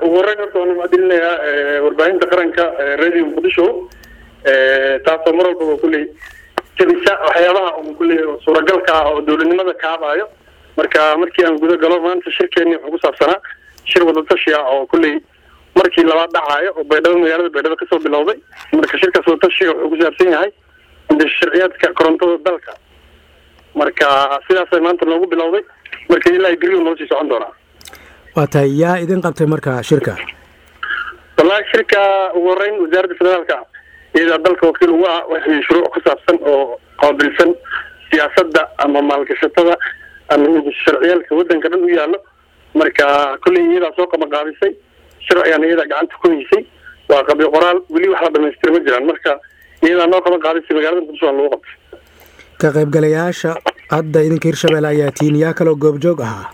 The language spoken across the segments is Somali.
ugu horreyn horta waan mahadcelinayaa warbaahinta qaranka radio muqdisho taasoo mar walbaba kulley jabisa waxyaabaha un kulley suuragalka ah oo dowladnimada kaabaayo marka markii aan guda galo maanta shirkeeni wuxuu ku saabsanaa shir wadatashi ah oo kulley markii labaad dhacaayo oo baydhabo magaalada baydhabo kasoo bilowday marka shirkaas wadatashiga wuxuu ku saabsan yahay sharciyaadka korontada dalka marka sidaasay maanta noogu bilowday marka ilaa beriyu noo sii socon doonaa waa tahay yaa idin qabtay marka shirka wallahi shirka ugu horeyn wasaaradda federaalka iyadaa dalka wakiil ugu ah wixii shuruuc ku saabsan oo qaabilsan siyaasadda ama maalgashatada ama sharciyaalka waddanka dhan u yaallo marka kulley iyadaa soo qabanqaabisay sharcigan iyadaa gacanta ku haysay waa qabyo qoraal weli wax la dhamaystira ma jiraan marka iyadaa noo qaban qaadisay magaalada muqdisho aan lagu qabtay ka qaybgalayaasha hadda idinka hirshabelle ayaa tihiin yaa kaloo goobjoog ahaa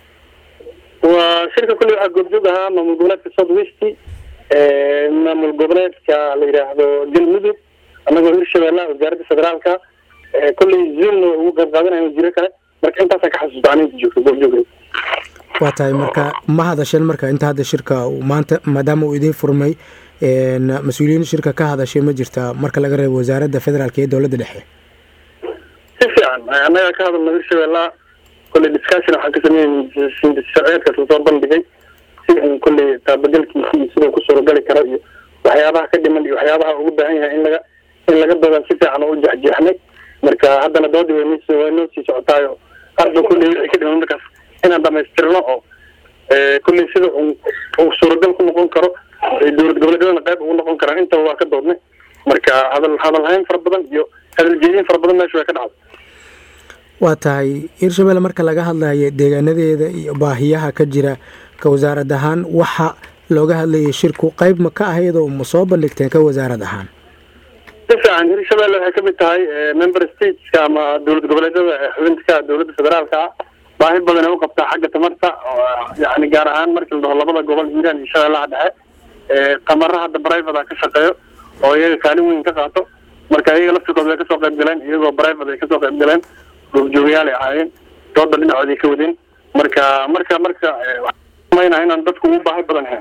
waa shirka kulley waxaa goobjoog ahaa maamul goboleedka south west maamul goboleedka la yidhaahdo galmudug annagoo hirshabelle wasaaradda federaalka kulley zoomna way ugu qayb qaadanayaan jiro kale marka intaasaan ka xasuusta aninta joogto goobjoog waa tahay marka ma hadasheen marka inta hadda shirka maanta maadaama uu idiin furmay mas-uuliyiin shirka ka hadashay ma jirta marka laga reebo wasaaradda federaalka iyo dowladda dhexe si fiican annaga ka hadalna hirshabella kulley discussion waxaan ka sameeyey sharciyeedkaas lasoo bandhigay si in kulley taabagalkiisa iyo siduu ku suuragali karo iyo waxyaabaha ka dhiman iyo waxyaabaha ugu baahan yahay in laga in laga doodan si fiican oo u jexjeexnay marka haddana doodii way ns way noo sii socotaayo arba kulley wixii ka dhiman markaas inaan dhamaystirno oo kulley sida uu suuragal ku noqon karo dowlad goboleedyadana qayb ugu noqon karaan intaba waa ka doodnay marka hadal hadalhayn fara badan iyo hadal jeedin fara badan meesha way ka dhacday waa tahay hirshabelle marka laga hadlayo deegaanadeeda iyo baahiyaha ka jira ka wasaarad ahaan waxa looga hadlayay shirku qayb ma ka ahayd oo ma soo bandhigteen ka wasaarad ahaan si fiican hirshabelle waxay kamid tahay member stateska ama dowlad goboleedyada xubintka dowladda federaalka ah baahi badan ay u qabtaa xagga tamarta yani gaar ahaan markii la dhaho labada gobol hiiraan iyo shabeellaha dhexe tamara hadda private ka shaqeeyo oo iyaga kaalin weyn ka qaato marka iyaga laftirkooda way kasoo qayb galeen iyagoo private ay kasoo qayb galeen goobjoogayaal ay ahaayeen dooda dhinacooda ay ka wadeen marka marka marka mayna inaan dadku ugu baahi badan ahayn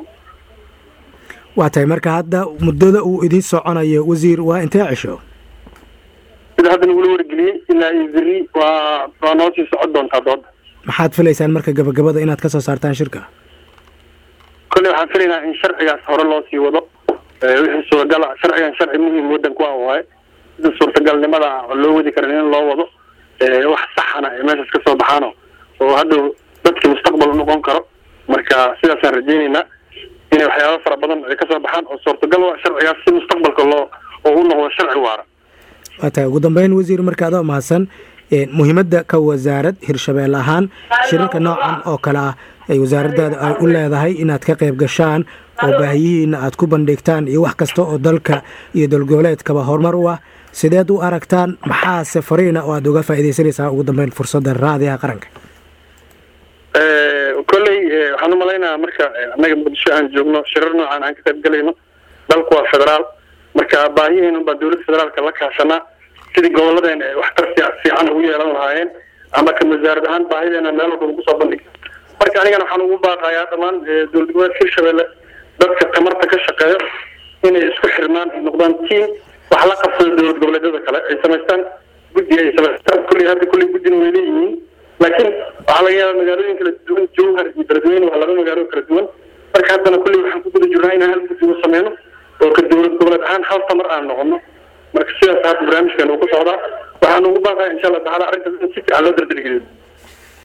waa tahay marka hadda muddada uu idiin soconayo wasiir waa intee cisho sida hadda nagula wargeliyey ilaa iyo beri waa waa noo sii socon doontaa dooda maxaad filaysaan marka gabagabada inaad ka soo saartaan shirka kolley waxaan filaynaa in sharcigaas hore loo sii wado wixii suuragala sharcigan sharci muhiim waddanku ah waaye sida suurtagalnimada loo wadi karan in loo wado wax saxana ay meeshaas ka soo baxaano oo hadhow dadkii mustaqbal unoqon karo marka sidaasaan rajeyneynaa inay waxyaaba fara badan ay kasoo baxaan oo suurtagal waa sharcigaas si mustaqbalka loo oo u noqdo sharci waara waa tahay ugu dambeyn wasiir marka adoo mahadsan muhiimadda ka wasaarad hirshabelle ahaan shirarka noocan oo kale ah ay wasaaraddaada ay u leedahay inaad ka qayb gashaan oo baahiyihiina aad ku bandhigtaan iyo wax kasta oo dalka iyo dowlgoboleedkaba horumar u ah sideed u aragtaan maxaase fariina oo aad uga faaidaysanaysaa ugu dambeyn fursadda raadiyaha qaranka kolley waxaan umalaynayaa marka annaga muqdisho aan joogno shirar noocan aan ka qayb galayno dalku waa federaal marka baahihiin baa dowladda federaalka la kaashanaa sidii goboladeen ay waxtar fiican ugu yeelan lahaayeen ama kan wasaarad ahaan baahideena meel walba ugu soo bandhigta marka anigana waxaan ugu baaqayaa dhammaan dowlad goboleedka hirshabelle dadka tamarta ka shaqeeyo inay isku xirmaan ay noqdaan team wax la qabsada dowlad goboleedyada kale ay samaystaan guddi ay samaystaan kulley hadda kulley guddina way leeyihiin laakiin waxaa laga yaabaa magaalooyin kala duwan jowhar iyo beledweyne waa laba magaalo kala duwan marka haddana kulley waxaan ku guda jirnaa inaan hal guddi u sameyno oo ka dowlad goboleed ahaan hal tamar aan noqono marka sidaas hadda barnaamijkan uu ku socdaa waxaan ugu baaqaya insha allah tacaala arrintaas in si fiican loo dardargeliyo